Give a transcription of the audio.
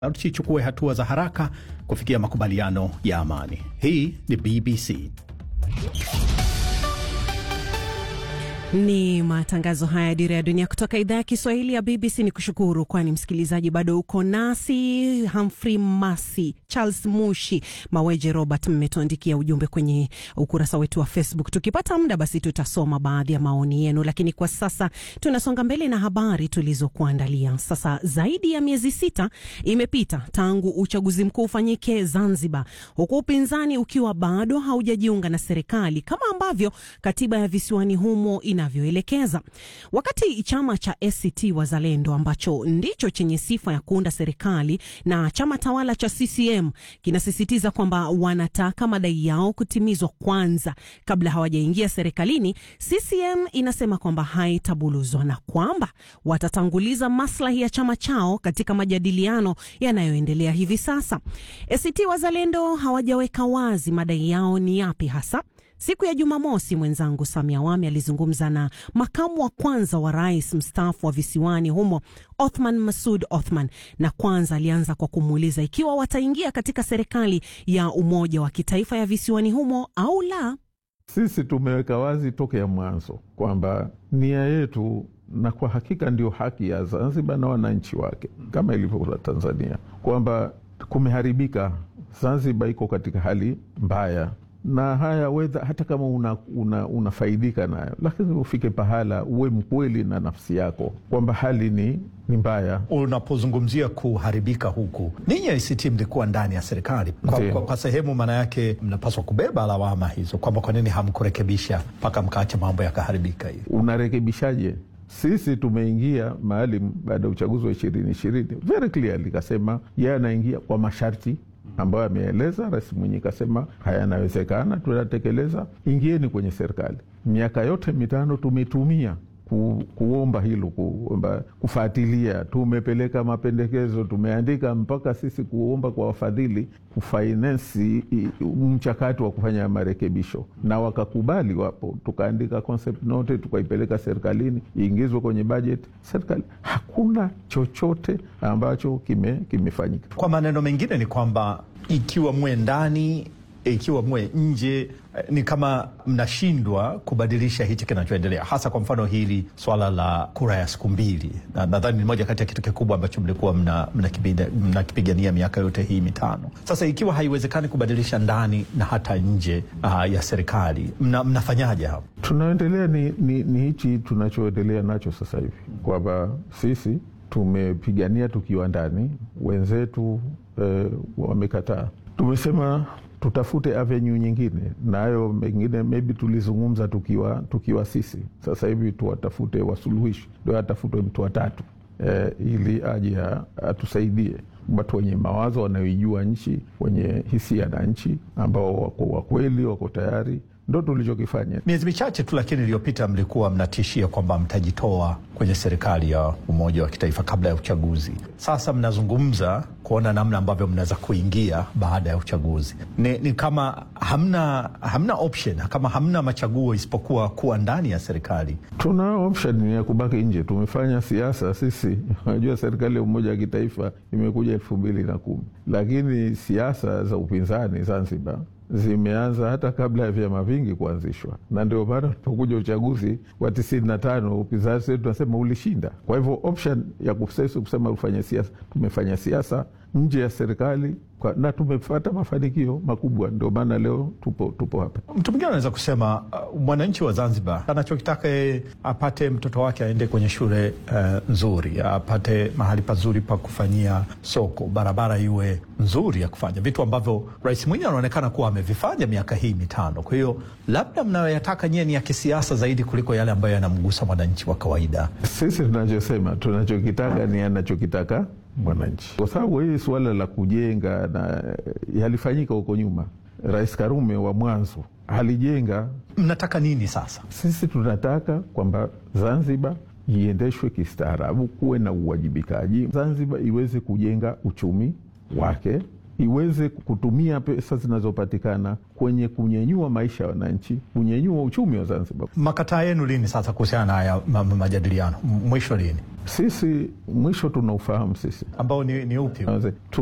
na tusichukue hatua za haraka kufikia makubaliano ya amani. Hii ni BBC. Ni matangazo haya ya Dira ya Dunia kutoka idhaa ya Kiswahili ya BBC. Ni kushukuru kwani msikilizaji bado uko nasi. Humphrey Masi, Charles Mushi, Maweje Robert, mmetuandikia ujumbe kwenye ukurasa wetu wa Facebook. Tukipata muda, basi tutasoma baadhi ya maoni yenu, lakini kwa sasa tunasonga mbele na habari tulizokuandalia. Sasa zaidi ya miezi sita imepita tangu uchaguzi mkuu ufanyike Zanzibar, huku upinzani ukiwa bado haujajiunga na serikali kama ambavyo katiba ya visiwani humo inavyoelekeza. Wakati chama cha ACT Wazalendo ambacho ndicho chenye sifa ya kuunda serikali na chama tawala cha CCM kinasisitiza kwamba wanataka madai yao kutimizwa kwanza kabla hawajaingia serikalini, CCM inasema kwamba haitabuluzwa na kwamba watatanguliza maslahi ya chama chao katika majadiliano yanayoendelea hivi sasa. ACT Wazalendo hawajaweka wazi madai yao ni yapi hasa. Siku ya Jumamosi, mwenzangu Samia Awami alizungumza na makamu wa kwanza wa rais mstaafu wa visiwani humo Othman Masud Othman, na kwanza alianza kwa kumuuliza ikiwa wataingia katika serikali ya umoja wa kitaifa ya visiwani humo au la. Sisi tumeweka wazi tokea mwanzo kwamba nia yetu, na kwa hakika ndio haki ya Zanzibar na wananchi wake kama ilivyo Tanzania, kwamba kumeharibika. Zanzibar iko katika hali mbaya na haya wedha, hata kama unafaidika una, una nayo, lakini ufike pahala uwe mkweli na nafsi yako kwamba hali ni, ni mbaya. Unapozungumzia kuharibika huku, ninyi ACT mlikuwa ndani ya serikali kwa, kwa, kwa sehemu, maana yake mnapaswa kubeba lawama hizo kwamba kwa nini hamkurekebisha mpaka mkaacha mambo yakaharibika hivi. Unarekebishaje? Sisi tumeingia maalum baada ya uchaguzi wa ishirini ishirini, very clearly kasema yeye anaingia kwa masharti ambayo ameeleza. Rais Mwinyi kasema haya yanawezekana, tunatekeleza, ingieni kwenye serikali. Miaka yote mitano tumetumia ku, kuomba hilo, kuomba kufuatilia, tumepeleka mapendekezo, tumeandika mpaka sisi kuomba kwa wafadhili kufainensi mchakato wa kufanya marekebisho, na wakakubali. Wapo tukaandika concept note, tukaipeleka serikalini iingizwe kwenye bajeti serikali. Hakuna chochote ambacho kimefanyika. Kime kwa maneno mengine ni kwamba ikiwa mwe ndani ikiwa mwe nje ni kama mnashindwa kubadilisha hichi kinachoendelea, hasa kwa mfano hili swala la kura ya siku mbili, na nadhani ni moja kati ya kitu kikubwa ambacho mlikuwa mnakipigania mna miaka yote hii mitano. Sasa ikiwa haiwezekani kubadilisha ndani na hata nje uh, ya serikali mna, mnafanyaje hapo? Tunaendelea ni, ni, ni hichi tunachoendelea nacho sasa hivi kwamba sisi tumepigania tukiwa ndani, wenzetu eh, wamekataa. Tumesema tutafute avenue nyingine, nayo mengine maybe tulizungumza tukiwa, tukiwa sisi. Sasa hivi tuwatafute wasuluhishi, ndio atafutwe mtu watatu eh, ili aje atusaidie, watu wenye mawazo wanaoijua nchi, wenye hisia na nchi, ambao wako wakweli, wako tayari ndo tulichokifanya. Miezi michache tu lakini iliyopita mlikuwa mnatishia kwamba mtajitoa kwenye serikali ya umoja wa kitaifa kabla ya uchaguzi. Sasa mnazungumza kuona namna ambavyo mnaweza kuingia baada ya uchaguzi. Ni, ni kama hamna, hamna option, kama hamna machaguo isipokuwa kuwa ndani ya serikali. Tuna option ya kubaki nje. Tumefanya siasa sisi. Unajua, serikali ya umoja wa kitaifa imekuja elfu mbili na kumi, lakini siasa za upinzani Zanzibar zimeanza hata kabla ya vyama vingi kuanzishwa, na ndio maana tulipokuja uchaguzi wa tisini na tano upinzani wetu tunasema ulishinda. Kwa hivyo option ya kusema ufanye siasa, tumefanya siasa nje ya serikali na tumepata mafanikio makubwa, ndio maana leo tupo, tupo hapa. Mtu mwingine anaweza kusema uh, mwananchi wa Zanzibar anachokitaka yeye apate mtoto wake aende kwenye shule uh, nzuri, apate mahali pazuri pa kufanyia soko, barabara iwe nzuri ya kufanya vitu ambavyo Rais Mwinyi anaonekana kuwa amevifanya miaka hii mitano. Kwa hiyo labda mnayoyataka nyie ni ya kisiasa zaidi kuliko yale ambayo yanamgusa mwananchi wa kawaida. Sisi tunachosema tunachokitaka ni anachokitaka mwananchi, kwa sababu hii suala la kujenga na yalifanyika huko nyuma. Rais Karume wa mwanzo alijenga. Mnataka nini sasa? Sisi tunataka kwamba Zanzibar iendeshwe kistaarabu, kuwe na uwajibikaji, Zanzibar iweze kujenga uchumi wake iweze kutumia pesa zinazopatikana kwenye kunyenyua maisha ya wananchi, kunyenyua uchumi wa Zanzibar. Makataa yenu lini sasa kuhusiana na haya ma- ma- majadiliano? M- Mwisho lini Sisi mwisho tunaufahamu sisi ambao ni, ni upi? Tuanze-